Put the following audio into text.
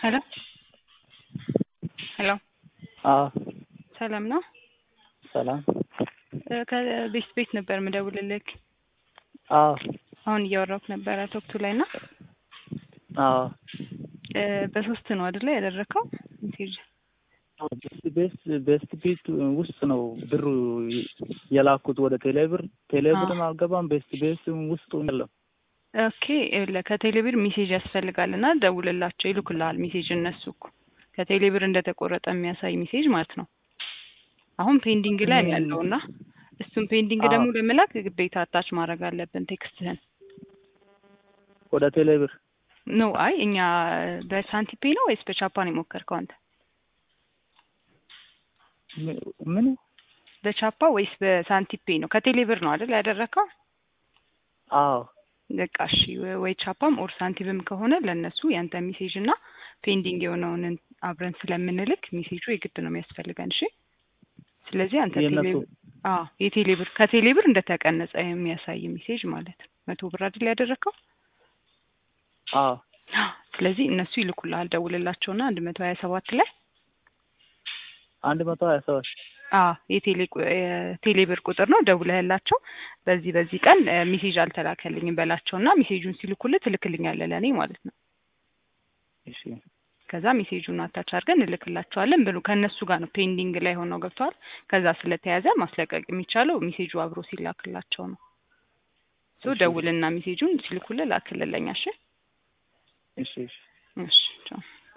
ሄሎ ሄሎ አዎ ሰላም ነው? ሰላም። እ ከቤት ቤት ነበር የምደውልልክ። አዎ አሁን እያወራሁት ነበረ ቶክቱ ላይ እና አዎ እ በሶስት ነው አይደለ ያደረከው ሜሴጅ? ቤስት ቤስት ቤስት ቤት ውስጥ ነው ብሩ የላኩት ወደ ቴሌብር። ቴሌብርም አልገባም ቤስት ቤስት ውስጥ ያለው ኦኬ ይኸውልህ ከቴሌብር ሜሴጅ ያስፈልጋል እና ደውልላቸው ይልኩልሃል ሜሴጅ እነሱ እኮ ከቴሌብር እንደተቆረጠ የሚያሳይ ሜሴጅ ማለት ነው። አሁን ፔንዲንግ ላይ ነው ያለው እና እሱን ፔንዲንግ ደግሞ ለመላክ ግዴታ አታች ማድረግ አለብን ቴክስትህን ወደ ቴሌብር ኖ አይ እኛ በሳንቲፔ ነው ወይስ በቻፓ ነው የሞከርከው አንተ? ምን በቻፓ ወይስ በሳንቲፔ ነው? ከቴሌብር ነው አይደል ያደረከው? አዎ በቃ እሺ፣ ወይ ቻፓም ኦር ሳንቲምም ከሆነ ለእነሱ ያንተ ሜሴጅ እና ፔንዲንግ የሆነውን አብረን ስለምንልክ ሜሴጁ የግድ ነው የሚያስፈልገን። እሺ። ስለዚህ አንተ የእነሱ ቴሌብር አዎ የቴሌብር ከቴሌብር እንደተቀነጸ የሚያሳይ ሜሴጅ ማለት ነው። መቶ ብር አይደል ያደረከው? አዎ ስለዚህ እነሱ ይልኩልሃል። ደውልላቸውና አንድ መቶ ሀያ ሰባት ላይ አንድ መቶ ሀያ ሰባት አዎ የቴሌ የቴሌብር ቁጥር ነው። ደውለህላቸው በዚህ በዚህ ቀን እ ሜሴጅ አልተላከልኝም በላቸውና ሜሴጁን ሲልኩልህ ትልክልኛለህ ለእኔ ማለት ነው። እሺ ከዛ ሜሴጁን አታች አድርገን እንልክላቸዋለን ብሉ ከእነሱ ጋር ነው ፔንዲንግ ላይ ሆነው ገብተዋል። ከዛ ስለተያዘ ማስለቀቅ የሚቻለው ሜሴጁ አብሮ ሲላክላቸው ነው። ሶ እሺ። ደውልና ሜሴጁን ሲልኩልህ ላክልለኛ። እሺ እሺ እሺ እሺ ቻው።